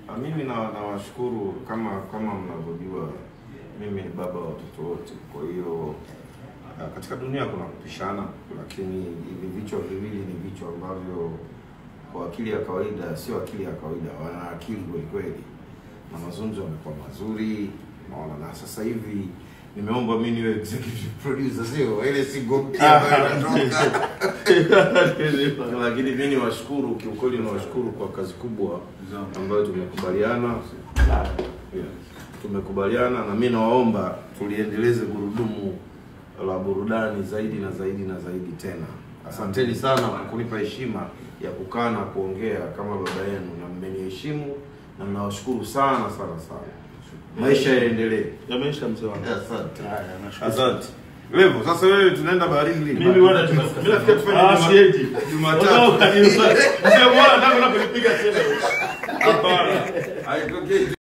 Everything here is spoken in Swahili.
Ah, Mimi na nawashukuru kama kama mnavyojua mimi ni baba wa watoto wote. Kwa hiyo ah, katika dunia kuna kupishana, lakini hivi vichwa viwili ni vichwa ambavyo kwa akili ya kawaida sio akili ya kawaida, wana akili kweli kweli, na mazungumzo yamekuwa mazuri, naona na sasa hivi nimeomba mimi niwe executive producer, sio ile single mpya ambayo inatoka lakini mimi niwashukuru kiukweli, nawashukuru kwa kazi kubwa ambayo tumekubaliana yeah. tumekubaliana na mimi nawaomba tuliendeleze gurudumu la burudani zaidi na zaidi na zaidi tena. Asanteni sana kwa kunipa heshima ya kukaa na kuongea kama baba yenu, na mmeniheshimu na mnawashukuru sana sana sana. Maisha yaendelee. Yameisha mzee wangu. Asante. Haya, nashukuru. Asante. Levo, sasa wewe tunaenda baharini lini? Mimi bwana tumefika. Mimi nafikiri tufanye Ah, Juma- siendi. Jumatatu. Mzee bwana, nataka kunipiga tena. Hapana. Haitokei.